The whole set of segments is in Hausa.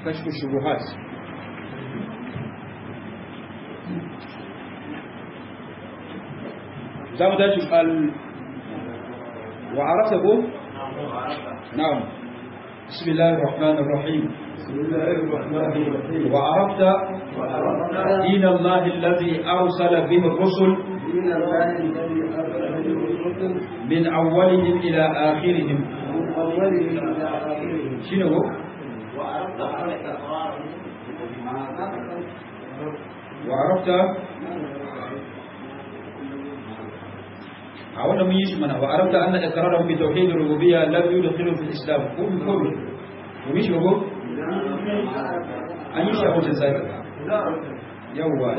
كشف الشبهات زام داش ال وعرفته نعم بسم الله الرحمن الرحيم بسم الله الرحمن الرحيم وعرفت وعرفنا دين الله الذي أرسل به الرسل دين الله الذي أرسل به الرسل من أولهم إلى آخرهم من أوله إلى آخره شنو هو؟ وعرفت على إقراره وعرفت أولا من يشمنا وعرفت أن إقرارهم بتوحيد الربوبية لم يدخلوا في الإسلام كل كل ومش هو أن يشاء وجه ذلك يوا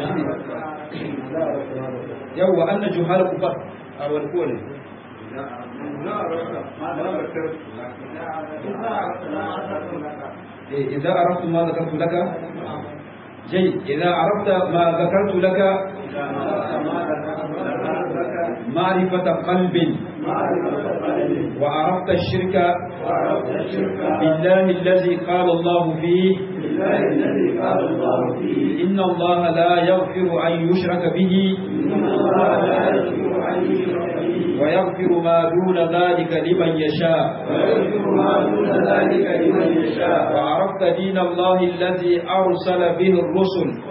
يوا أن جهال كفر أو الكل إيه، إذا عرفت ما ذكرت لك جيد إذا عرفت ما ذكرت لك معرفة قلب وعرفت الشرك بالله الذي قال الله فيه إن الله لا يغفر أن يشرك به ويغفر ما دون ذلك لمن يشاء وعرفت دين الله الذي أرسل به الرسل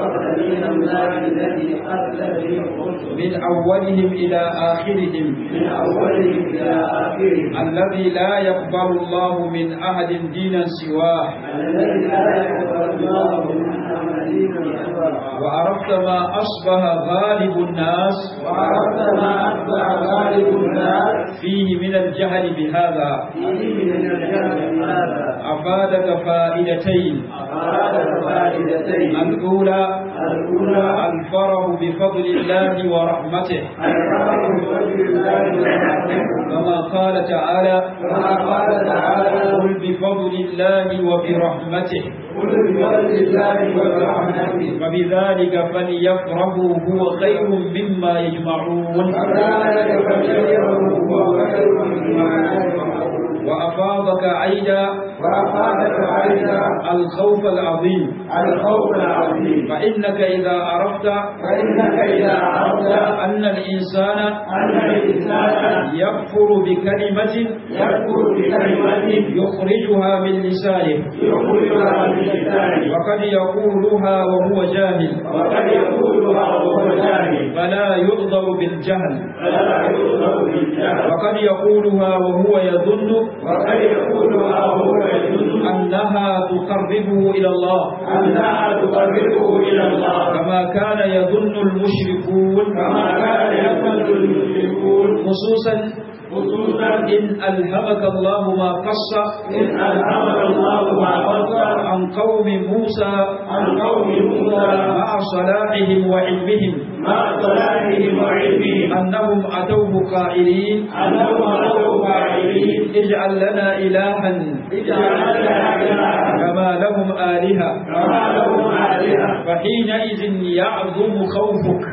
من أولهم إلى آخرهم من أولهم إلى آخرهم الذي لا يقبل الله من أحد دينا سواه الذي لا يقبل الله من أحد سواه وعرفت ما أصبح غالب الناس وعرفت ما أتبع غالب الناس فيه من الجهل بهذا فيه من الجهل هذا أفادك فائدتين أراد فائدتين الأولى الأولى الفرح بفضل الله ورحمته الفرح بوجه الله ورحمته كما قال تعالى كما قال تعالى قل بفضل الله وبرحمته قل بفضل الله وبرحمته فبذلك فليفرحوا هو خير مما يجمعون فذلك فليفرحوا هو خير مما يجمعون وأفاضك عيدا وأفادك أيضا الخوف العظيم الخوف العظيم فإنك إذا عرفت فإنك إذا عرفت أن الإنسان أن الإنسان يكفر بكلمة يكفر بكلمة يخرجها من لسانه يخرجها من لسانه وقد يقولها وهو جاهل وقد يقولها وهو جاهل فلا يؤذر بالجهل فلا يؤذر بالجهل وقد يقولها وهو يظن وقد يقولها وهو يظن أنها تقربه إلى الله أنها تقربه إلى الله كما كان يظن المشركون كما كان يظن المشركون خصوصا خصوصا إن ألهمك الله ما قص إن ألهمك الله ما قصر عن قوم موسى عن قوم موسى مع صلاحهم وعلمهم مع صلاحهم وعلمهم أنهم أتوه قائلين أنهم أتوا فاعلين اجعل لنا إلها اجعل لنا إلها كما لهم آلهة كما لهم آلهة فحينئذ يعظم خوفك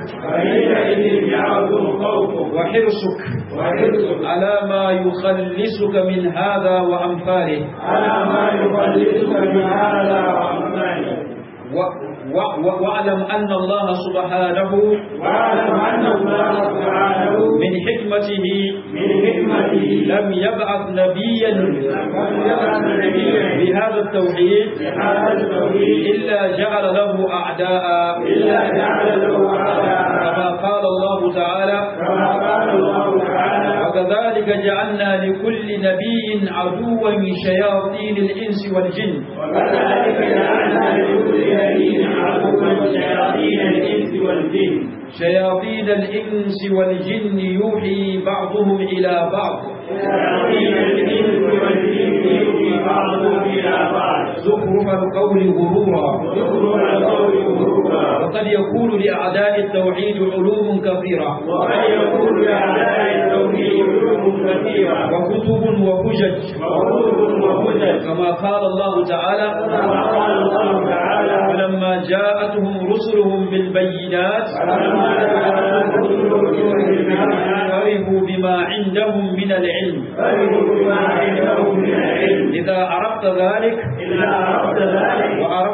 فحينئذ يعظم خوفك وحرصك وحرصك على ما يخلصك من هذا وأمثاله على ما يخلصك من هذا وأمثاله و- و- و- واعلم أن الله سبحانه واعلم أن الله سبحانه من حكمته من حكمته لم يبعث نبيا لم يبعث نبيا بهذا التوحيد بهذا التوحيد إلا جعل له أعداء إلا جعل له أعداء كما قال الله تعالى كما قال الله تعالى وكذلك جعلنا لكل نبي عدوا من شياطين الإنس والجن وكذلك جعلنا لكل نبي عدوا شياطين الإنس والجن شياطين الإنس والجن يوحي بعضهم إلى بعض شياطين الإنس والجن يوحي بعضهم إلى بعض زخرف القول غرورا زخرف القول غرورا وقد يكون لأعداء التوحيد علوم كثيرة وقد يكون لأعداء التوحيد علوم كثيرة وكتب وحجج وكتب وهدى كما قال الله تعالى كما قال الله تعالى فلما جاءتهم رسلهم بالبينات فلما جاءت رسلهم بالبينات فرحوا بما عندهم من العلم فرحوا بما عندهم من العلم إذا عرفت ذلك إذا عرفت ذلك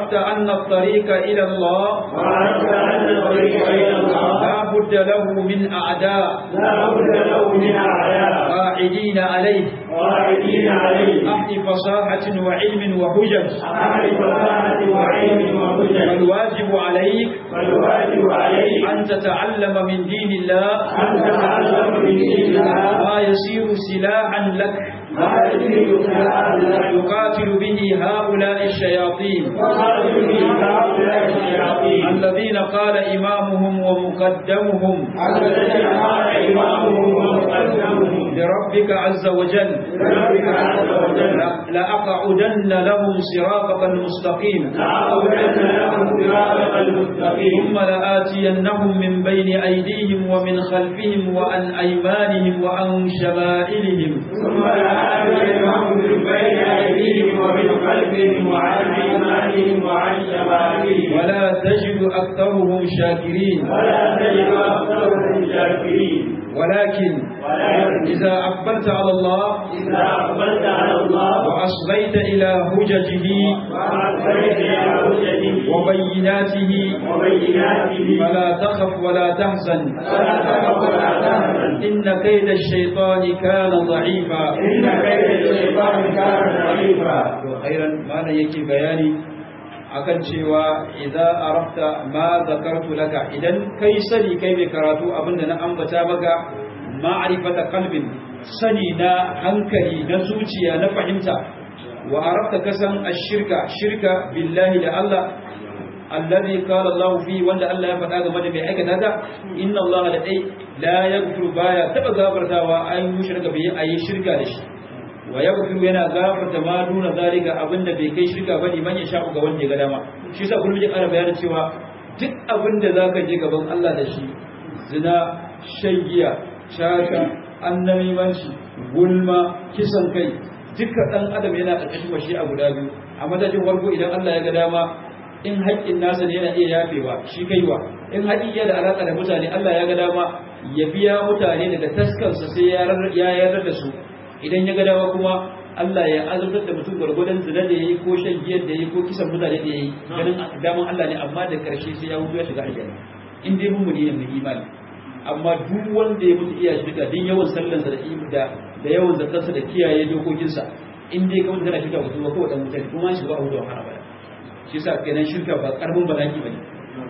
وعرفت أن الطريق إلى الله وعرفت أن الطريق إلى الله لا بد له من أعداء لا بد له من أعداء قاعدين عليه قاعدين عليه أهل فصاحة وعلم وحجج أهل فصاحة وعلم وهدى فالواجب عليك فالواجب عليه أن تتعلم من دين الله أن تتعلم من دين الله ما يصير سلاحا لك ما يجري خلاف لك يقاتل به هؤلاء الشياطين وقاتل به هؤلاء الشياطين الذين قال إمامهم ومقدمهم الذين قال إمامهم ومقدمهم لربك عز وجل بربك عز وجل لأقعدن لهم صراطك المستقيم لأقولن لهم صراطك المستقيم ثم لآتينهم من بين أيديهم ومن خلفهم وعن أيمانهم وعن شمائلهم ثم لآتينهم من بين أيديهم ومن خلفهم وعن أيمانهم وعن شمائلهم ولا تجد أكثرهم شاكرين ولا تجد أكثرهم شاكرين ولكن ولكن إذا أقبلت على الله إذا أقبلت على الله وأصغيت إلى هججه وأعطيت إلى حجته وبيناته وبيناته فلا تخف ولا تحزن فلا تخف ولا تحزن إن كيد الشيطان كان ضعيفا إن كيد الشيطان كان ضعيفا khairan mana yake bayani akan cewa idza arafta ma zakartu laka idan kai sani kai mai karatu abinda na ambata maka ma'rifata qalbin sani na hankali na zuciya na fahimta wa arafta kasan ashirka shirka billahi da Allah alladhi qala Allah fi wanda Allah ya faɗa game da mai aikata ta inna Allah la dai la yaghfiru baya taba gafartawa an mushrika bi ayi shirka da shi wa yaghfiru yana gafarta ma duna zalika abinda bai kai shirka bane man ya sha ga wanda ya ga dama shi yasa kullum ya ƙara bayanin cewa duk abinda zaka je gaban Allah da shi zina shan giya shaka annamimanci gulma kisan kai duka dan adam yana ƙarƙashin washi a guda biyu a madadin farko idan Allah ya ga dama in haƙƙin nasa ne yana iya yafewa shi kaiwa in haƙƙi ya da alaƙa da mutane Allah ya ga dama ya biya mutane daga taskansa sai ya yarda da su idan ya ga dama kuma Allah ya azabtar da mutum gwargwadon zina da yayi ko shan giyar da yayi ko kisan mutane da yayi ganin daman Allah ne amma da karshe sai ya mutu ya shiga aljanna in dai mun ne mai imani amma duk wanda ya mutu iya shiga din yawan sallansa da da da yawan zakarsa da kiyaye dokokinsa in dai ka mutu kana shiga mutum ba kawai dan mutane kuma shi ba a hudu wahala ba shi yasa kenan shirka ba karbin balaki bane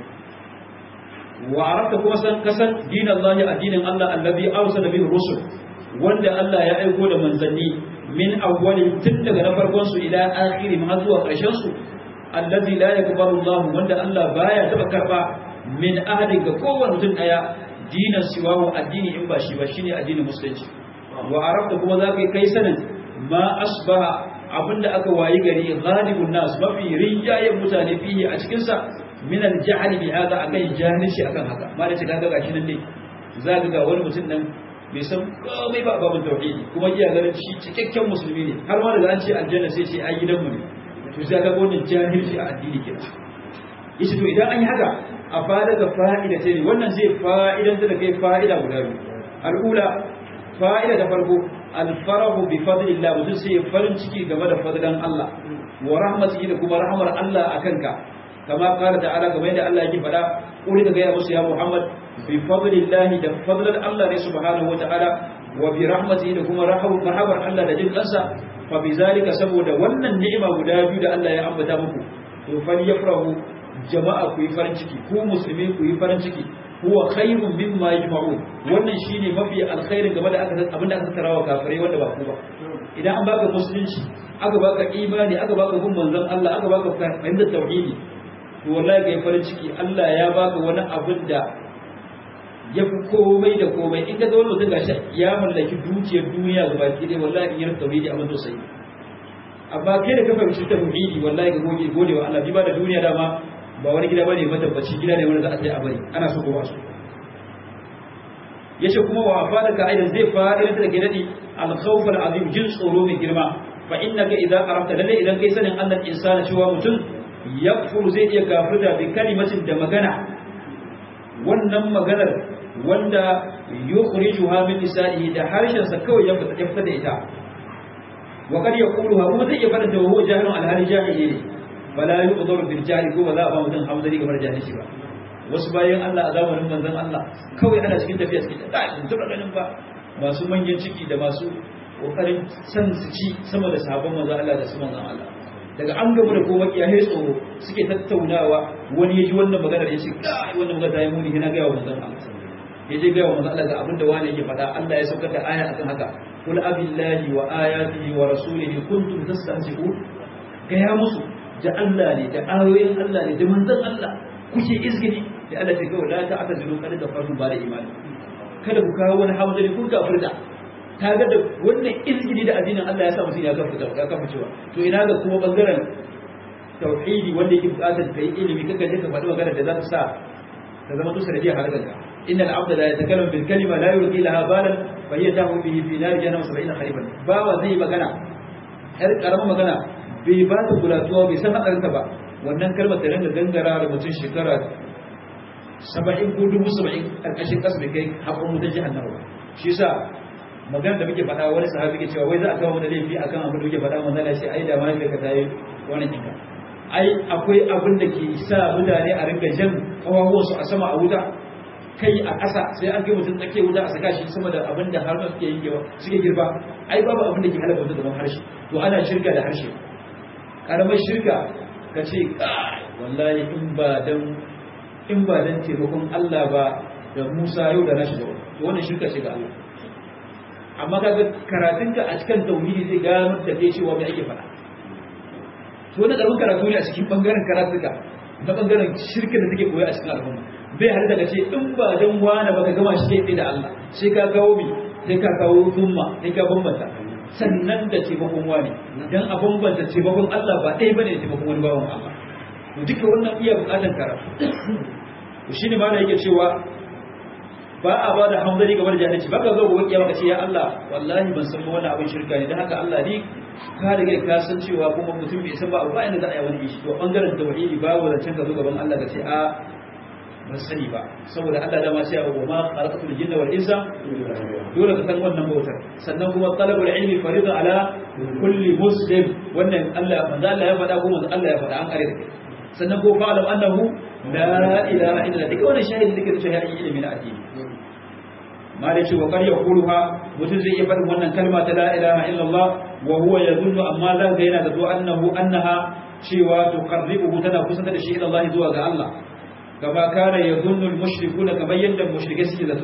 wa arafta kuma san kasan dinallahi addinin Allah allazi arsala bihi rusul wanda Allah ya aiko da manzanni min awwalin tun daga na farkon su ila akhiri ma zuwa ƙarshen su allazi la yaqbalu Allah wanda Allah baya taba karba min ahadin ga kowanne mutum daya dinan siwahu addini in ba shi ba shine addinin musulunci wa arafta kuma za ka kai sanin ma asbaha abinda aka wayi gari ghalibun nas mafi riyayen mutane fihi a cikin sa min al-jahl bi hada akan jahilci akan haka ma da shiga ga gashi nan ne za ga wani mutum nan bai san komai ba babin tauhidi kuma iya ganin shi cikakken musulmi ne har ma da an ce aljanna sai ce ai gidan mu ne to sai ga wannan jahilci a addini kenan yace to idan an yi haka a fara da fa'ida ce ne wannan zai fa'idan da kai fa'ida guda biyu al'ula fa'ida da farko alfarahu bi fadlillah mutum sai ya farin ciki game da fadlan Allah wa rahmatihi da kuma rahmar Allah akan ka kama qala ta'ala kamar yadda Allah yake faɗa kuri ka ga musu ya Muhammad bi fadlillahi da fadlan Allah ne subhanahu wata'ala wa bi rahmatihi da kuma rahamar Allah da jin kansa fa bi zalika saboda wannan ni'ima guda biyu da Allah ya ambata muku to fal yafrahu jama'a ku yi farin ciki ku musulmi ku yi farin ciki huwa khairun mimma yajma'un wannan shine mafi alkhairin game da aka abinda aka tarawa kafirai wanda ba ku ba idan an baka musulunci aka baka imani aka baka bin manzon Allah aka baka fahimtar tauhidi to wallahi kai farin ciki Allah ya baka wani abin da ya fi komai da komai in ka ga wani mutum gashi ya mallaki dukiyar duniya gaba ki dai wallahi in yarda tauhidi abin tausayi amma kai da ka fahimci tauhidi wallahi ga goge gode wa Allah bi ba da duniya dama ba wani gida bane matabbaci gida ne wanda za a sai a bari ana so ko ba so yace kuma wa afadaka aidan zai fa'ida da ke dadi al-khawf al-azim jin tsoro mai girma fa innaka idza arafta lalle idan kai sanin Allah insana cewa mutum yakfur zai iya kafirta bi kalimatin da magana wannan maganar wanda yukhrijuha min lisanihi da harshen sa kawai ya fita da ita wa kad yaquluha kuma zai iya fada da huwa jahilun al-hali jahili ne bala yu'dharu bil jahli ko ba za a ba mutum hamzari kamar jahilci ba wasu bayan Allah a zamanin manzon Allah kawai ana cikin tafiya cikin da in tura ganin ba masu manyan ciki da masu kokarin san su ci sama da sahabban manzon Allah da su manzon Allah daga an gamu da kowa ya hai tsoro suke tattaunawa wani ya ji wannan maganar ya ce kai wannan magana ta yi muni yana ga manzon Allah ya je ga manzon Allah ga abinda wani yake faɗa Allah ya saukar da aya akan haka kul abillahi wa ayatihi wa rasulihi kuntum tastahzi'un ga ya musu da Allah ne da ayoyin Allah ne da manzon Allah kuke izgini da Allah ta kawai la ta'tadilu kada da faru ba da imani kada ku kawo wani hamzari kun kafirta ta ga da wannan izgini da addinin Allah ya sa mutum ya kafirta ya kafircewa to ina ga kuma bangaren tauhidi wanda yake bukatar kai ilimi kaga je ka faɗi magana da za ta sa ta zama tusa da jiya halakanka inna al-abda la yatakallamu bil kalima la yulqi laha balan fa hiya tahu bihi fi nar jahannam 70 kharifan bawa zai magana har karamin magana bai ba ta gulatuwa bai san hadarinta ba wannan kalmar ta rinka gangara da mutum shekara saba'in ko dubu saba'in ƙarƙashin ƙasa bai kai haƙon wutar jihannama ba shi sa magana da muke faɗa wani sahabi ke cewa wai za a kawo mana laifi akan abin da muke faɗa manzon Allah sai ai da ma ka tayi wani kinka ai akwai abin da ke sa mutane a rinka jan kawawansu a sama a wuta kai a ƙasa sai an kai mutum tsakiyar wuta a saka shi sama da abin da har suke yi suke girba ai babu abin da ke halaka mutum gaban harshe to ana shirka da harshe karamar shirka ka ce wallahi in ba dan in ba dan taimakon Allah ba da Musa yau da nashi da wani to wannan shirka ce ga Allah amma kaga karatunka a cikin tauhidi zai gano da kai cewa me ake faɗa to wannan karamin karatu ne a cikin bangaren karatuka na bangaren shirkin da take koya a cikin al'umma bai har daga ce in ba dan wani ba ka gama shi kai da Allah sai ka kawo mi sai ka kawo umma sai ka bambanta sannan da taimakon wani dan a bambanta taimakon Allah ba ɗaya bane da taimakon wani bawan Allah to duka wannan iya bukatar karatu to shine ma da yake cewa ba a ba da hamdani game da jahilci baka zo gobe kiyama kace ya Allah wallahi ban san wannan abin shirka ne dan haka Allah ni ka riga ka san cewa kuma mutum bai san ba ba inda za a yi wani shi to bangaren tauhidi babu zancen ka zo gaban Allah ka ce a ban sani ba saboda Allah dama sai ya ma khalaqatul jinna wal insa dole ka san wannan bautar sannan kuma talabul ilmi fariḍa ala kulli muslim wannan Allah manzo Allah ya faɗa ko manzo Allah ya faɗa an kare da kai sannan ko fa'alam annahu la ilaha illa duka wannan shahidi dake da shahidi ilimi na addini ma da cewa kar ya kuruha mutum zai iya faɗin wannan kalma ta la ilaha illallah wa huwa yadhunnu amma za ga yana zato annahu annaha cewa tuqarribuhu tana kusantar da shi ila Allah zuwa ga Allah kama kana yadhunnu al-mushrikuna kamar yadda mushrike suke zato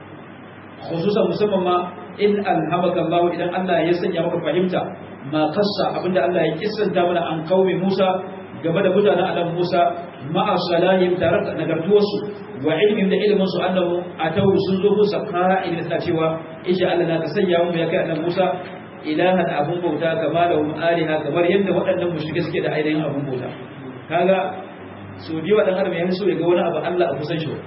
khususan musamman ma in alhamaka Allah idan Allah ya sanya maka fahimta ma kassa abinda Allah ya kissanta mana an qaumi Musa game da mutanen Adam Musa ma'a salahim tare da nagartuwarsu wa ilmin da ilmin su annahu atau sun zo Musa qa'ilin suna cewa insha Allah na ka sanya mu ya kai annabi Musa ilahan abun bauta kama da hum aliha kamar yadda waɗannan mushrike suke da ainihin abun bauta kaga so biyu dan adam ya so ya ga wani abu Allah a kusan shi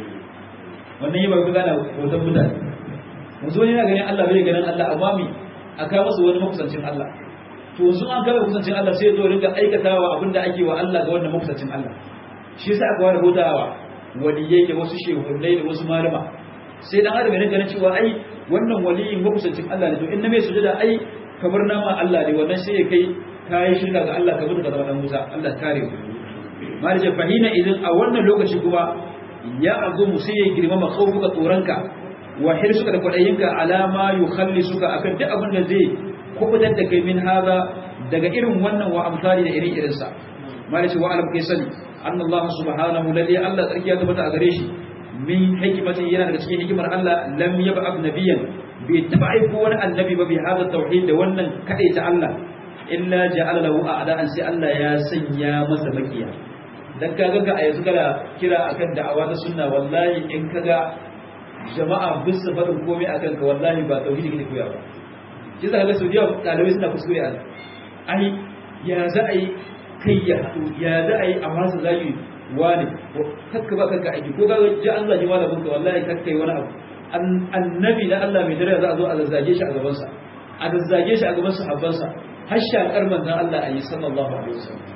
wannan yi ba ku gana bautan mutane yanzu wani yana ganin Allah bai ganin Allah amma mi aka masa wani makusancin Allah to yanzu an kama kusancin Allah sai zo ringa aikatawa abinda ake wa Allah ga wannan makusancin Allah shi yasa aka ware bautawa waliyai da wasu shehunai da wasu malama sai dan adam yana ganin cewa ai wannan waliyin makusancin Allah ne to in na mai sujada ai kamar nama Allah ne wannan sai ya kai kai shirka ga Allah kamar ka zama dan Musa Allah kare ku marje fahina idan a wannan lokaci kuma ya azumu sai ya girmama khawfuka tsoranka wa hirsuka da kwadayinka alama yukhallisuka akan duk abin da zai kubutar da kai min haza daga irin wannan wa amsali da irin irinsa malice wa alam kai sani anna Allah subhanahu lalli Allah tsarki ya tabbata a gare shi min hikimati yana daga cikin hikimar Allah lam yab'ath nabiyyan bai taba aiko wani annabi ba bi hada tauhid da wannan kadai ta Allah illa ja'ala lahu a'da'an sai Allah ya sanya masa makiya dan kaga ga a yanzu kana kira akan da'awa ta sunna wallahi in kaga jama'a bisa faɗin komai akan ka wallahi ba tauhidi kake koya ba shi za ka ga saudiya ɗalibai suna kuskure a ai ya za a yi kai ya haɗu ya za a yi a masa zagi wani kakka ba kanka aiki ko ga ji an zagi malamin ka wallahi kakka yi wani abu annabi na Allah mai dare za a zo a zazzage shi a gabansa a zazzage shi a gaban sahabbansa har shakar manzon Allah a yi sallallahu alaihi wasallam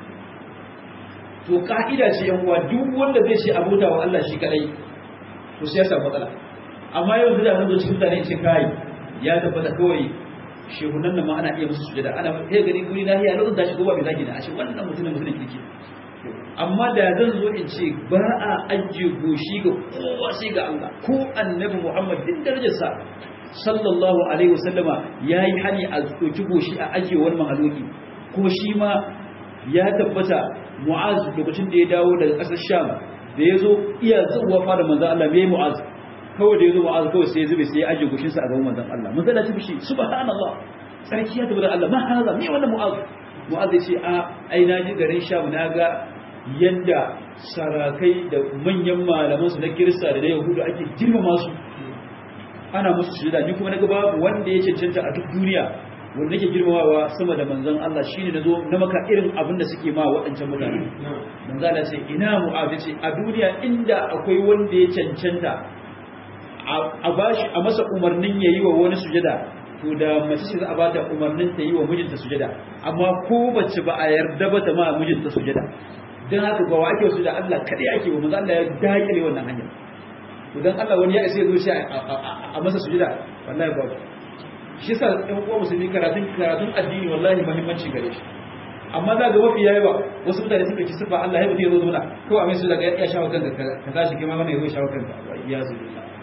to ka'ida ce yan uwa duk wanda zai ce abota wa Allah shi kadai to sai ya samu matsala amma yau da zan zo cikin mutane ce kai ya tabbata kawai shehunan nan ma ana iya musu sujada ana kai gani guri lahiya lokacin da shi goba bai zagi na ashe wannan mutumin mutumin kirki amma da zan zo in ce ba a ajiye goshi ga kowa sai ga Allah ko annabi Muhammad din darajarsa sallallahu alaihi wasallama yayi hani a doki goshi a ajiye wani mahaloki kuma shi ma ya tabbata Mu'az lokacin da ya dawo daga ƙasar Sham da ya zo iya zuwa fara manzon Allah me Mu'az kawai da ya zo Mu'az kawai sai ya zube sai ya ajiye goshinsa a gaban manzon Allah manzon Allah ta bishi subhanallah sarki ya tabbata Allah ma haza me wannan Mu'az Mu'az ya ce a ai na ji garin Sham na ga yadda sarakai da manyan malamansu na kirista da na yahudu ake girmama su ana musu sujada ni kuma naga babu wanda ya cancanta a duk duniya wanda nake girmamawa sama da manzon Allah shine nazo na maka irin abin da suke ma waɗancan mutane manzon Allah sai ina mu'azi ce a duniya inda akwai wanda ya cancanta a bashi a masa umarnin yayi wa wani sujada to da mace ce za a bata umarnin ta yi wa mijinta sujada amma ko bace ba a yarda ba ta ma mijinta sujada don haka ga wa ake wasu da Allah kaɗai ake wa maza Allah ya dakile wannan hanyar to don Allah wani ya isa ya zo shi a masa sujuda wallahi ba shi yasa ɗan uwa musulmi karatun karatun addini wallahi muhimmanci gare shi amma za ga mafi yayi ba wasu mutane suka ci sifa Allah ya mutu ya zo zauna kawai a mai su daga ya shawo kanka ka tashi kai ma wannan ya zo shawo kanka ya zo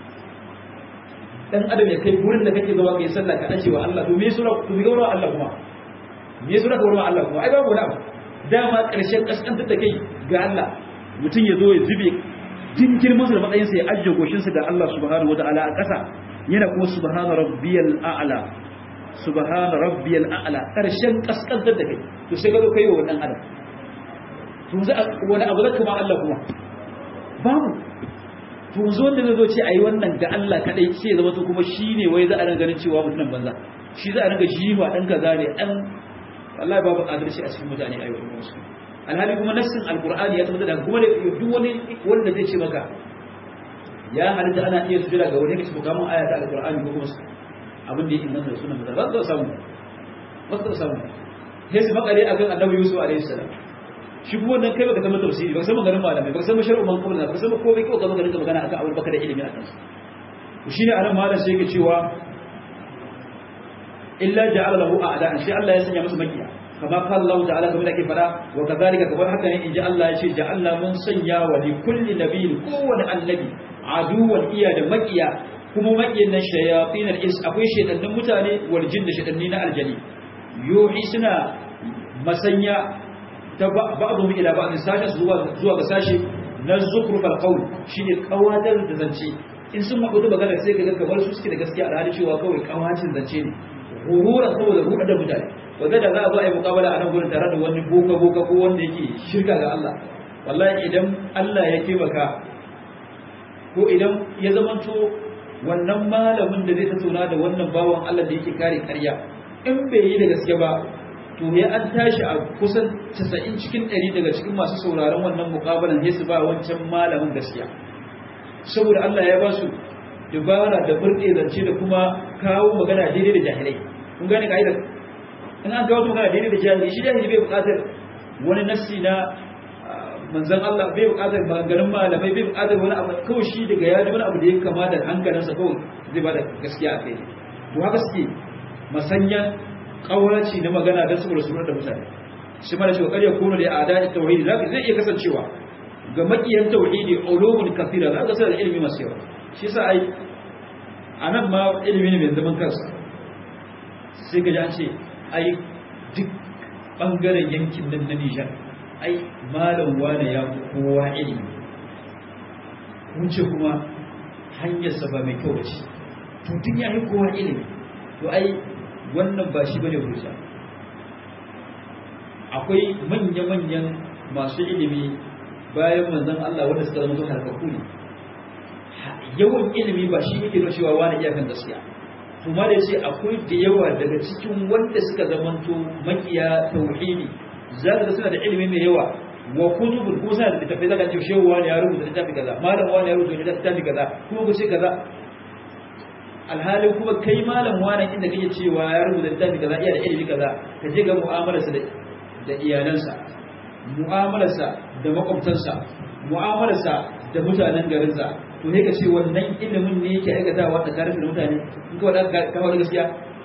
dan adam ya kai gurin da kake zama kai sallah ka dace wa Allah to me sura to me gaurawa Allah kuma me sura ka gaurawa Allah kuma ai babu wani abu dama ƙarshen ƙasƙantar da kai ga Allah mutum ya zo ya zube din girman da matsayinsa ya ajiye goshinsa ga Allah subhanahu wa ta'ala a ƙasa yana kuma subhana rabbiyal a'la subhana rabbiyal a'la ƙarshen ƙasƙantar da kai to sai ka zo kai wa wannan adam to za wani abu zaka ma Allah kuma babu to zo wanda zai zo ce ayi wannan ga Allah kadai sai ya zama to kuma shine wai za a ran ganin cewa mutumin banza shi za a ringa jiwa dan kaza ne dan wallahi babu adalci a cikin mutane a yau musu alhali kuma nassin alqur'ani ya tabbata da kuma da duk wani wanda zai ce maka ya halitta ana iya sujada ga wani kace mukamin aya ta alqur'ani ko kuma abin da yake nan da sunan da ba za samu ba za samu sai su makare akan annabi yusuf alaihi salam shi kuma wannan kai baka san tafsiri baka san maganar malamai baka san shar'u man qabla baka san komai kawai ka zo ka magana akan abin baka da ilimi akan su shine anan malam sai yake cewa illa ja'ala lahu a'da'an sai Allah ya sanya masa makiya kama qala Allah ta'ala kamar da ke fada wa kadhalika kamar haka ne inji Allah ya ce ja'alna mun sanya wa li kulli nabiyyin kowane annabi aduwan iya da makiya kuma makiyan nan shayatin al-ins akwai shaytanin mutane wal jinn da shaytanni na aljani yuhi suna masanya ta ba'dhum ila ba'd sashi zuwa zuwa ga sashi na zukhruf al-qawl shine kawadar da zance in sun mabudu magana sai ka ga kamar su suke da gaskiya alhali cewa kawai kawacin zance ne gurura saboda ruɗa da mutane wanda da za a zo a yi mukabala a nan gurin tare da wani boka boka ko wanda yake shirka ga Allah wallahi idan Allah ya taimaka ko idan ya zamanto wannan malamin da zai tattauna da wannan bawan Allah da yake kare ƙarya in bai yi da gaske ba to ya an tashi a kusan 90 cikin 100 daga cikin masu sauraron wannan mukabalan sai su ba wancan malamin gaskiya saboda Allah ya ba su dubara da burɗe zance da kuma kawo magana daidai da jahilai kun gane ka'idar in an kawo magana daidai da jahilai shi jahili bai buƙatar wani nassi na manzan Allah bai buƙatar maganganun malamai bai buƙatar wani abu kawai shi daga ya ji wani abu da ya kama da hankalinsa kawai zai ba da gaskiya a kai to haka suke masanyan kawaci na magana don saboda sunar da mutane shi mana cewa ƙarya kono da ada tauhidi zai iya kasancewa ga makiyan tauhidi ulumul kathira za ka da ilimi masu yawa shi sa ai a nan ma ilimi ne mai zaman kansa sai ka ji an ce ai duk ɓangaren yankin nan na nijar ai malam wane ya fi kowa ilimi wuce kuma hanyarsa ba mai kyau ce to duk ya yi kowa ilimi to ai wannan ba shi bane hujja akwai manya-manyan masu ilimi bayan manzon Allah wanda suka zama harkaku ne yawan ilimi ba shi yake nuna cewa wani iyakan gaskiya kuma da ce akwai da yawa daga cikin wanda suka zamanto makiya tauhidi za ka suna da ilimi mai yawa wa kutubun kuma suna da littafi zaka ce shehu wani ya rubuta littafi kaza malam wani ya rubuta littafi kaza kuma ku ce kaza alhali kuma kai malam wani inda kake cewa ya rubuta littafi kaza iya da ilimi kaza ka je ga mu'amalarsa da iyalansa mu'amalarsa da makwabtansa mu'amalarsa da mutanen garinsa to ne ka ce wannan ilimin ne yake aikatawa tsakanin da mutane in ka wadda ka wadda gaskiya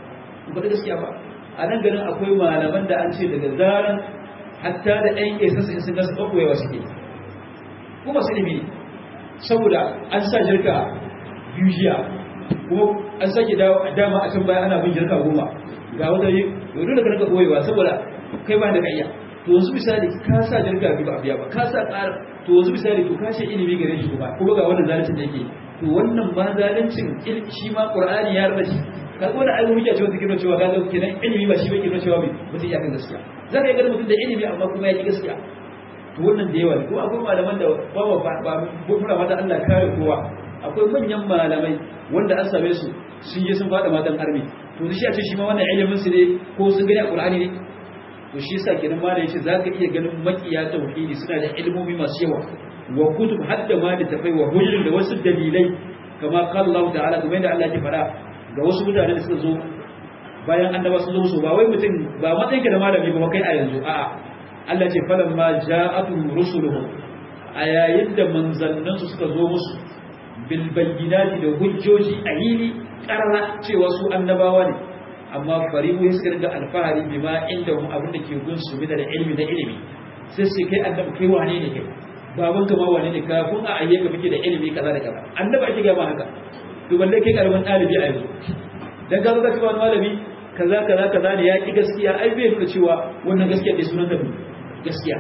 ba da gaskiya ba a nan ganin akwai malaman da an ce daga zaran hatta da ɗan ƙesas in sun gasa ɓaɓɓoyewa suke ko masu ilimi saboda an sa jirka biyu jiya kuma an sake dama a can baya ana bin jirka goma ga wata yi yau da ka rika ɓoyewa saboda kai ba da ka iya to yanzu misali ka sa jirka biyu ba a biya ba ka sa ƙara to yanzu misali to ka ce ilimi gare shi kuma kuma ga wannan zalincin da yake to wannan ba zalincin shi ma ƙur'ani ya rada shi kaga wani ayyuka hujja ce wanda ke nuna cewa kaga kenan ilimi ba shi ke nuna cewa mai mutum ya kan gaskiya za ka yi ganin mutum da ilimi amma kuma ya ki gaskiya to wannan da yawa ne kuma akwai malaman da ba ba ba muna mata Allah kare kowa akwai manyan malamai wanda an same su sun je sun fada matan armi to shi a ce shi ma wannan ilimin su ne ko sun gani a Qur'ani ne to shi yasa kenan ma da yace zaka iya ganin makiya tauhidi suna da ilmomi masu yawa wa kutub hadda ma da tafai wa hujjin da wasu dalilai kama qala Allah ta'ala kuma yadda Allah ya faɗa ga wasu mutane da suka zo bayan annaba sun zo musu ba wai mutum ba matsayin ka da malami ba kai a yanzu a'a Allah ce falan ma ja'atuhum rusuluhum a yayin da manzannansu suka zo musu bil bayyinati da hujjoji a yini karara cewa su annabawa ne amma farihu ya suka ringa alfahari bima inda hum abin da ke gun su da ilimi da ilimi sai sai kai annabi kai wane ne kai baban ka ma wane ne kafin a ayyuka kake da ilimi kaza da kaza annabi ake ga ma haka to balle kai karamin dalibi a yanzu dan ka zo ka cewa malami kaza kaza kaza ne ya ki gaskiya ai bai nuna cewa wannan gaskiya dai sunan da gaskiya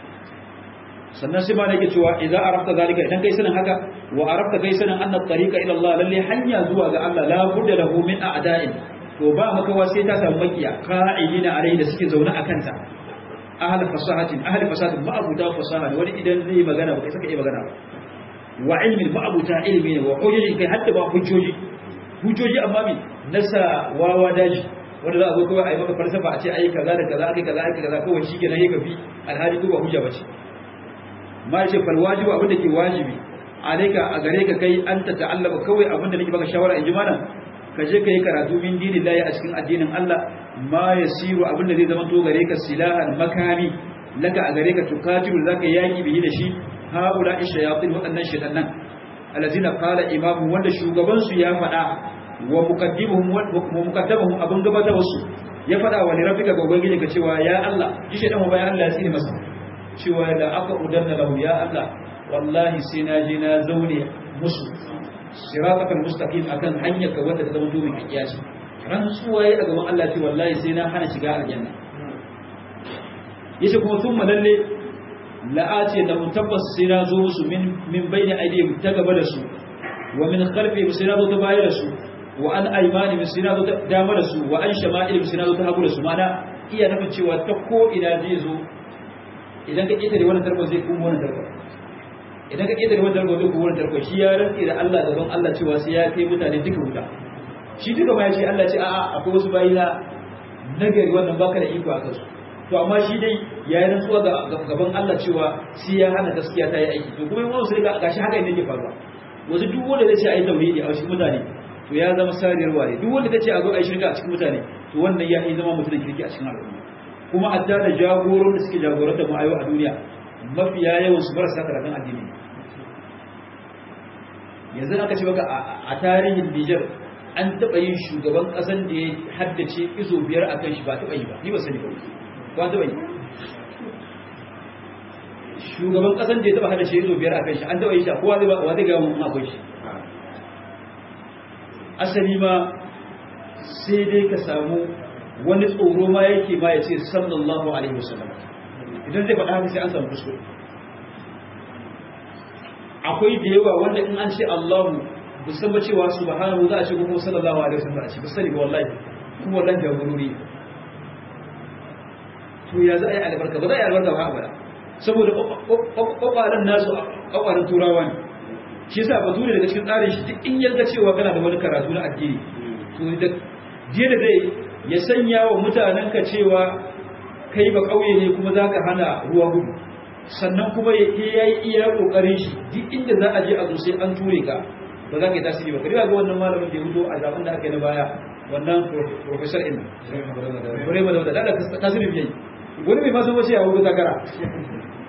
sannan sai ma nake cewa idan arafta zalika idan kai sanin haka wa arafta kai sanin anna tariqa ila Allah lalle hanya zuwa ga Allah la budda lahu min a'da'in to ba makawa sai ta samu makiya qa'idina alai da suke zaune akan ta ahli fasahatin ahli fasahatin ma abuta fasaha wani idan zai magana ba kai saka yi magana ba wa ilmin ma abuta ilmi ne wa hujjoji kai hadda ba hujjoji hujjoji amma mi nasa wawa daji wanda za a zo kawai a yi maka falsafa a ce ai kaza da kaza aka kaza aka kaza kawai shi kenan ya gafi alhali ko ba hujja bace ma ce fal wajibu abin da ke wajibi alaika a gare ka kai an ta ta'allama kawai abin da nake baka shawara in ji mana ka je ka yi karatu min dinillahi a cikin addinin Allah ma yasiru abin da zai zama to gare ka silahan makami laka a gare ka tukatiru zaka yaki bihi da shi haula ishayatin waɗannan shaytanan alazina qala imamu wanda shugaban su ya faɗa wa muqaddimuhum wa muqaddamuhum abun gabata wasu ya faɗa wa lirafika ga ubangiji ka cewa ya Allah shi shaytan wa bayan Allah ya tsine masa cewa da aka udanna lahu ya Allah wallahi sai na je na zaune musu siratal mustaqim akan hanyar ka wanda ta zama to mai kiyaci ran suwaye a gaban Allah ce wallahi sai na hana shiga aljanna yace kuma thumma lalle la'ati da mutabbas sai na zo musu min min bayni aidihim ta gaba da su wa min khalfihim sai na zo ta baya da su wa an aymani sai na zo ta dama da su wa an shama'ilihim sai na zo ta hagu da su mana iya nufin cewa ta ko ina zai zo idan ka ƙetare wannan tarko zai kuma wannan tarko idan ka ƙetare wannan tarko zai kuma wannan tarko shi ya rantse da Allah gaban Allah cewa sai ya kai mutane duka wuta shi duka ma ya ce Allah ce a'a akwai wasu bayi na nagari wannan baka da iko a kansu to amma shi dai ya yi rantsuwa gaban Allah cewa sai ya hana gaskiya ta yi aiki to kuma yawan sai ga gashi haka ne yake faruwa wasu duk wanda zai ce a yi tauhidi a cikin mutane to ya zama sariyar ware duk wanda zai ce a zo a yi shirka a cikin mutane to wannan ya yi zama mutum kirki a cikin al'umma kuma hatta da jagoron da suke jagoranta mu a yau a duniya mafiya yawan su marasa karatun addini yanzu aka ce maka a tarihin Nijar an taɓa yin shugaban ƙasan da ya haddace izo biyar a kan shi ba taɓa yi ba ni ba sani ba ba taɓa yi shugaban ƙasan da ya taɓa haddace izo biyar a kan shi an taɓa yi shi kowa zai ba wa zai gawo mun akwai shi asali ma sai dai ka samu wani tsoro ma yake ma ya ce sallallahu alaihi wasallam idan zai faɗa haka sai an samu kuskure akwai da yawa wanda in an ce Allahu musamman cewa subhanahu za a ce kuma sallallahu alaihi wasallam a ce ba sani ba wallahi kuma wallahi da gururi to ya za a yi albarka ba za a yi albarka ba abada saboda kwakwaran nasu kwakwaran turawa ne shi yasa ba dole daga cikin tsarin shi duk in yarda cewa kana da wani karatu na addini to da je da zai ya sanya wa mutanenka cewa kai ba kauye ne kuma za ka hana ruwa gudu sannan kuma ya yi iya kokarin shi duk inda za a je a zo sai an ture ka ba za ka yi tasiri ba kariya ga wannan malamin da ya hudo a zaben da aka yi na baya wannan professor in bare ma da wadda da tasiri biyai wani mai masu wace ya hudu takara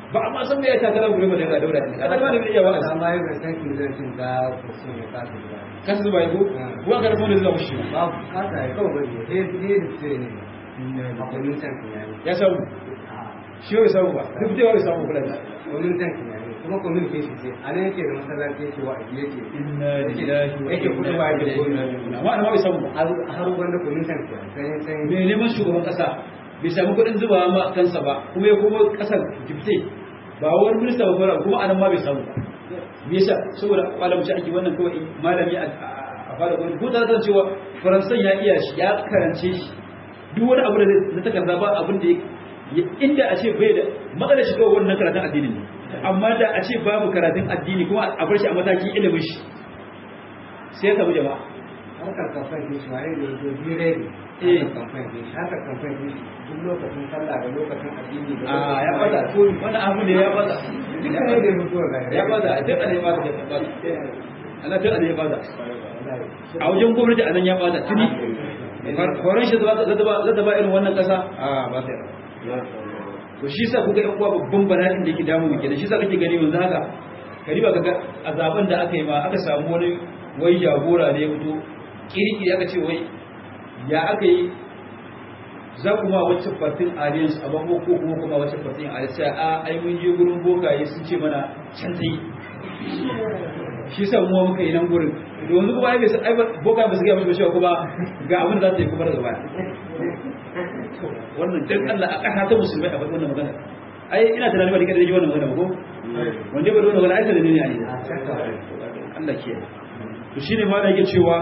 ba amma san me ya takara gure ba da daura ne ana ba da iya wa'azi amma yau da san kin zai cin da kursi ne ka ta ka su bai ko ko ka rabu da zuwa shi babu ka ta yi kawai bane eh eh da ce ne a kullun san kin yayi ya samu shi bai samu ba duk da bai samu kula da kullun san kin yayi kuma kullun ke shi sai anan yake da masallaci yake wa yake inna lillahi wa yake kudu ba yake kudu amma ana bai samu ba har wanda kullun san kin sai sai mai neman shugaban kasa bai samu kuɗin zuba ma kansa ba kuma ya koma kasar jifte ba wani minista ba fara kuma anan ma bai samu ba me yasa saboda malamci ake wannan kawai malami a fara gwamnati ko ta san cewa faransan ya iya shi ya karance shi duk wani abu da na takarda ba abin da ya inda a ce bai da matsalar shi kawai wannan karatun addini ne amma da a ce babu karatun addini kuma a bar shi a matakin ilimin shi sai ya samu jama'a harkar kamfan din shi wani ne to dire ne Eh. harkar kamfan din shi harkar kamfan din shi duk lokacin sallah da lokacin addini da a ya lokacin bada koyi. wani abu ne ya bada duka ne da mutuwa ga ya bada duk ana ya bada ya bada ana duk ana ya bada a wajen gwamnati a nan ya bada tuni horon shi zata ba irin wannan kasa a ba ta to shi sa kuka yan uwa babban bala'in da yake damu mu kenan shi sa kake gani yanzu haka kariba kaga a zaben da aka yi ma aka samu wani wai jagora ne ya fito kirkiri aka ce wai ya aka yi za kuma wacce fatin alliance a bango ko kuma kuma wacce fatin alliance sai a ai mun je gurin bokaye sun ce mana can ta yi shi sa mu muka yi nan gurin da wanzu kuma ai bai san ai boka ba su ga mishi cewa kuma ga abin da za ta yi kuma daga baya wannan dan Allah a kasa ta musulmai a faɗi wannan magana ai ina tunanin ba da kada ji wannan magana ba ko wanda ba da wannan magana ai da ne ne ai Allah ke to shine ma da yake cewa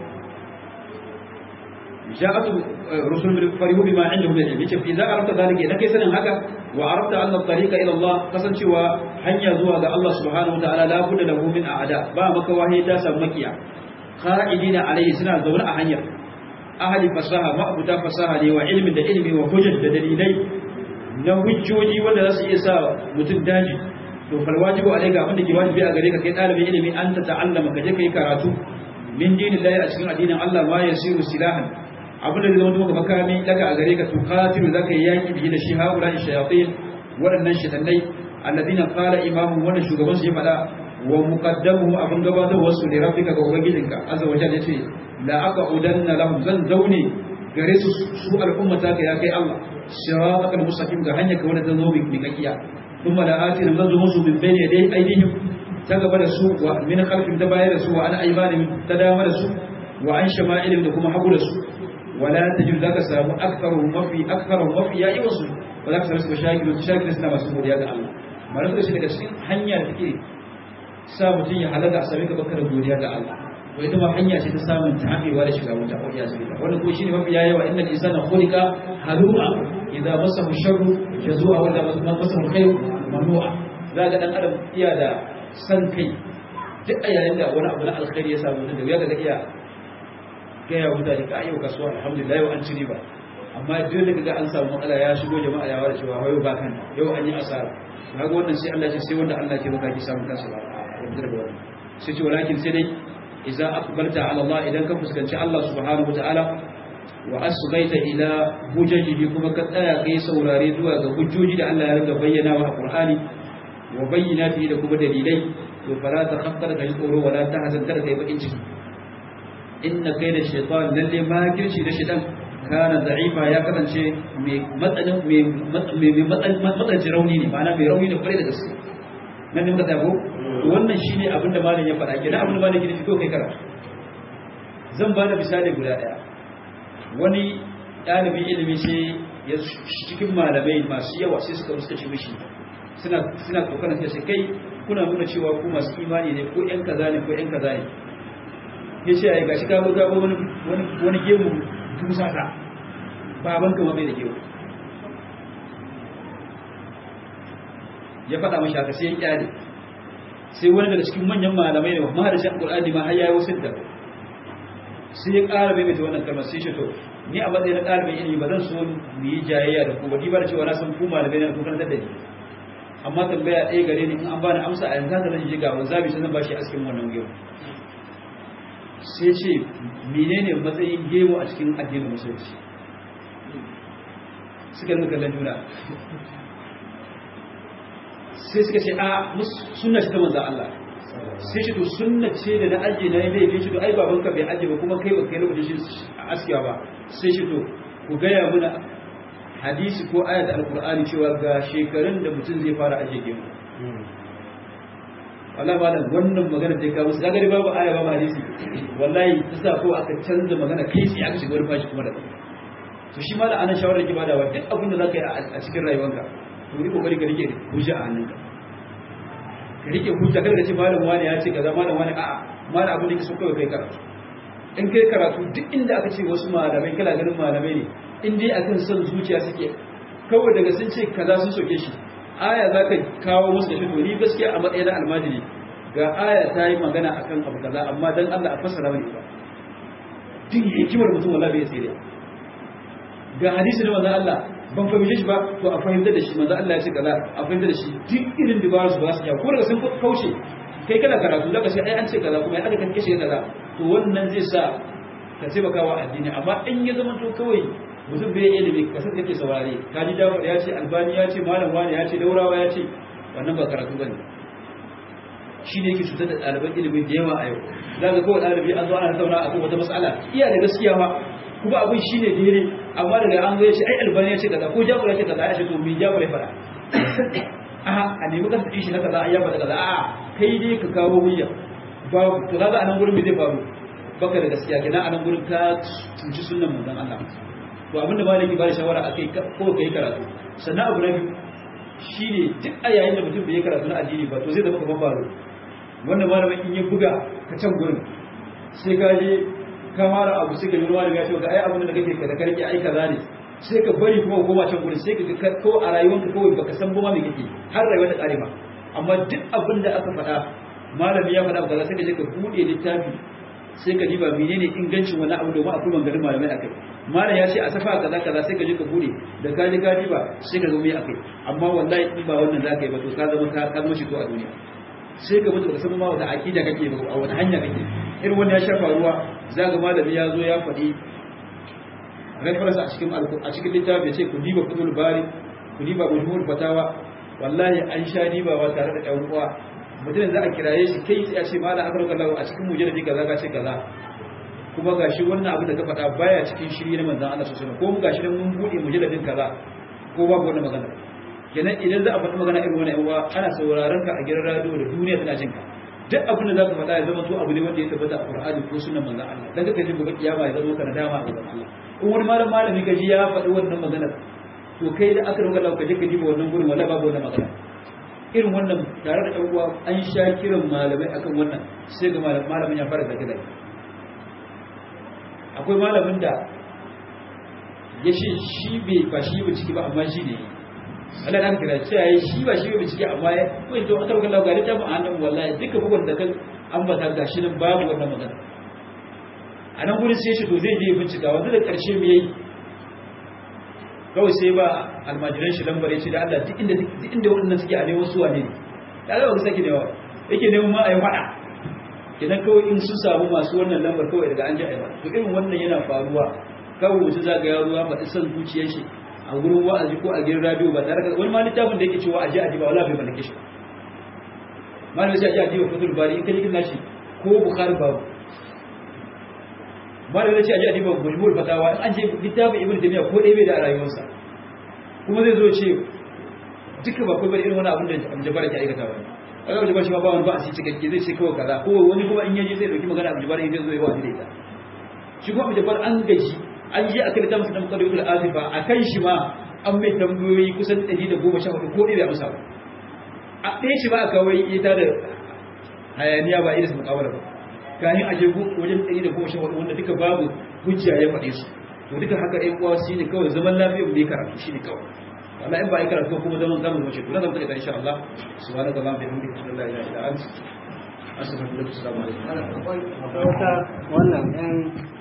جاءت رسل من فرحوا بما عندهم من العلم yace idza arafta zalika idan kai sanin haka wa arafta anna at-tariqa ila Allah kasancewa hanya zuwa ga Allah subhanahu wa ta'ala la budda lahu min a'da ba maka wahayi ta samu makiya qa'idina alayhi suna zaune a hanyar ahli fasaha ma abuta fasaha ne wa ilmin da ilmi wa hujjat da dalilai na hujjoji wanda za su iya sa mutum daji to fal wajibu alayka abinda ke wajibi a gare ka kai dalibin ilimi an ta ta'allama ka je kai karatu min dinillahi a cikin addinin Allah ma yasiru silahan abin da zai zama maka makami daga a gare ka tukatilu zaka yi yaki bihi da shi haula shayatin waɗannan shaytanai alladina qala imamu wannan shugaban su ya faɗa wa muqaddamuhu abin gabatar wasu ne rabbika ga ubangijinka azza wa jalla yace la aqudanna lahum zan zaune gare su su al'ummata ka ya kai Allah siratal mustaqim ga hanya ka wanda ta zo mi kakiya thumma la atina zan zo musu min bayni dai aidihim ta gaba da su wa min khalfihim ta baya da su wa an aymanihim ta dama da su wa an shama'ilihim da kuma hagu da su ولا تجد ذاك سامو أكثرهم وفي أكثرهم وفي يا إيوسو وذاك سامو مشاكل وتشاكل سنا مسؤول يا الله ما نقول شيء كذا hanya da take sa mutum ya halaka a sami ka bakar godiya ga Allah to ita ma hanya ce ta samun tabewa da shiga wuta ko ya shiga wannan ko shine mafi yawa innal insana khuliqa halu'a idza masahu sharru jazua wa idza masahu khairu mamnu'a zaka dan adam iya da san kai duk a yayin da wani abu na alkhairi ya samu da ya ga iya gaya mutane ka yau kasuwa alhamdulillah yau an ci riba amma duk da kaga an samu matsala ya shigo jama'a ya wada cewa yau ba kan yau an yi asara kaga wannan sai Allah ce sai wanda Allah ke baka ki samu kansa ba yanzu da wannan sai ce walakin sai dai idza aqbalta ala Allah idan ka fuskanci Allah subhanahu wataala wa asghaita ila hujajihi kuma ka tsaya kai saurare zuwa ga hujjoji da Allah ya riga bayyana wa Qur'ani wa bayyinati da kuma dalilai to fala ta khaffara kai tsoro wala ta hazan kada kai bakin ciki inna kai da shaitan lalle makirci da shaitan kana da'ifa ya kasance mai matsalin mai matsalin rauni ne ma'ana mai rauni da kwarai da gaske nan ne muka tabo wannan shine abin da malam ya faɗa kenan abin da malam ya fito kai karatu zan ba da misali guda ɗaya wani ɗalibin ilimi sai ya cikin malamai masu yawa sai suka suka ci mishi suna suna kokarin sai kai kuna nuna cewa ku masu imani ne ko ƴan kaza ne ko ƴan kaza ne ya ce ai gashi ka buga wani wani gemu dusa ta baban ka mai da gemu ya faɗa mashi haka sai ya kyale sai wani daga cikin manyan malamai ne ma da shan qur'ani ma har yayi wasu da sai ya ƙara mai mai wannan kalmar sai shi to ni a matsayin na ɗalibin ilimi ba zan so mu yi jayayya da ku ba ni ba da cewa na san ku malamai na ku kan da ni amma tambaya ɗaya gare ni in an bani amsa a yanzu haka zan je ga wanzabi sai zan bashi askin wannan gemu sai ce menene matsayin gemu a cikin addinin musulunci suka rinka kallon juna sai suka ce a sunna ce ta manzan Allah sai ce to sunna ce da na ajiye na yi laifi ce to ai babanka bai ajiye ba kuma kai ba kai lokacin shi a askiya ba sai ce to ku gaya mana hadisi ko ayat alkur'ani cewa ga shekarun da mutum zai fara ajiye gemu wallahi malam wannan magana da ka musu kaga babu aya babu hadisi wallahi ta sa ko aka canza magana kai sai aka shiga wani fashi kuma da to shi malam anan shawarar ki badawa duk abin da zaka yi a cikin rayuwarka to yi kokari ka rike hujja a hannunka ka rike hujja kada ka ce malam wani ya ce kaza malam wani a'a malam abin da kake so kawai kai karatu in kai karatu duk inda aka ce wasu malamai kala ganin malamai ne in dai akan son zuciya suke kawai daga sun ce kaza sun soke shi aya za ka kawo musu da shi to ni gaskiya a matsayin almajiri ga aya ta yi magana akan abu kaza amma dan Allah a fassara mani ba duk hikimar mutum wallahi bai sai ga hadisi da manzon Allah ban fahimce shi ba to a fahimtar da shi manzon Allah ya ce kaza a fahimtar da shi duk irin dabarar su ba su ya ko daga sun kauce kai kana karatu zaka ce ai an ce kaza kuma ai aka kanke shi kaza to wannan zai sa ka taimaka wa addini amma in ya zama to kawai mutum bai ilimi kasar kake saurare ka ji dawo ya ce albani ya ce malam wani ya ce daurawa ya ce wannan ba karatu bane shi ne yake cutar da ɗaliban ilimin da yawa a yau za ka kawai ɗalibi an zo ana tattauna a kan wata matsala iya da gaskiya ba kuma abin shi ne daidai amma daga an zo ya ce ai albani ya ce kaza ko jagora ya ce kaza ya ce to me jagora ya faɗa a a nemi kan shi na kaza ya faɗa kaza a kai dai ka kawo hujja babu to kaga a nan gurin me zai faru baka da gaskiya kenan a nan gurin ka cuci sunnan manzon Allah to abinda malami ba da shawara akai ko kai karatu sannan abu na biyu shine duk a yayin da mutum bai yi karatu na addini ba to zai zama kamar baro wannan malamin in ya buga ka can gurin sai ka je ka mara abu sai ka yi ruwa da ya ce ga ai abin da kake ka da karki ai kaza ne sai ka bari kuma koma can gurin sai ka ko a rayuwanka kawai baka san ba ma me kake har rayuwa ta kare ma amma duk abin da aka faɗa malami ya faɗa kaza sai ka je ka buɗe littafi sai ka diba menene ingancin wani abu domin akwai maganganun malamai akai malam ya ce a safa kaza kaza sai ka je ka bude da ka ji ka diba sai ka zo mai akai amma wallahi in ba wannan zaka yi ba to ka zama ka ka zama shi to a duniya sai ka mutu ka san ma wata akida kake ba a wata hanya kake irin wanda ya shafa ruwa zaka malami ya zo ya faɗi reference a cikin a cikin littafi ya ce ku diba kudul bari ku diba mujmul fatawa wallahi an sha dibawa tare da ɗan uwa mutum za a kiraye shi kai sai a ce mala aka roƙa lawa a cikin mujalladi kaza ka ce kaza kuma gashi wannan abin da ka faɗa baya cikin shiri na manzon Allah sallallahu alaihi wasallam ko mu gashi nan mun bude mujalladin kaza ko babu wannan magana kenan idan za a faɗi magana irin wannan uwa ana sauraron ka a gidan radio da duniya tana jin ka duk abin da za ka faɗa ya zama to abu ne wanda ya tabbata a Qur'ani ko sunnan manzon Allah dan kaka ji gobe kiyama ya zama kana dama a gaban Allah in wani malam malami ka ji ya faɗi wannan magana to kai da aka roƙa lawa ka je ka diba wannan gurin wala babu wannan magana irin wannan tare da uwa an sha kiran malamai akan wannan sai ga malamin ya fara zage zage akwai malamin da ya ce shi bai ba shi ba ciki ba amma shi ne Allah na kira cewa ya shi ba shi ba ciki amma ya kai to aka rubuta ga littafin a hannun wallahi duka bugun da kan ambata gashi nan babu wannan magana a nan gurin sai shi to zai je bincika wanda da karshe me yayi kawai sai ba almajiran shi lambar ya ce da Allah duk inda duk inda waɗannan suke a neman su wane ne da Allah ba sake newa yake neman ma a yi faɗa idan kawai in sun samu masu wannan lambar kawai daga an ji a yi to irin wannan yana faruwa kawai mutum za ga yaro ya faɗi son zuciyar shi a gurin wa'azi ko a gidan radio ba tare da wani ma littafin da yake cewa a ji a ji ba wala bai mallake shi malamin sai a ji a ji wa fatul bari in ka ji kin shi ko bukhari babu malam ya ce aje adiba gulmul fatawa in an ce littafin ibnu taymiya ko dai bai da a rayuwarsa kuma zai zo ce duka ba kai bari irin wani abin da jabar ke aikata ba kaga jabar shi ma ba wani ba a ci cikakke zai ce kawai kaza ko wani kuma in yaje zai dauki magana abu jabar zai zo ya wani da ita shi kuma jabar an gaji an je akan littafin sa da muqaddimatul azifa akan shi ma an mai tambayoyi kusan 114 ko dai bai amsa ba a ɗaya shi ba a kawai ita da hayaniya ba irin mukawara ba kayan aje wajen ɗari da goma sha hudu wanda duka babu hujja ya faɗe su to duka haka ɗan uwa shi ne kawai zaman lafiya mu ne karatu shi ne kawai wala in ba a yi karatu kuma zaman zamu mace to na zama ta insha Allah subhanaka allahumma bihamdika ashhadu an la ilaha illa anta astaghfiruka wa atubu ilaik assalamu alaikum wannan ɗan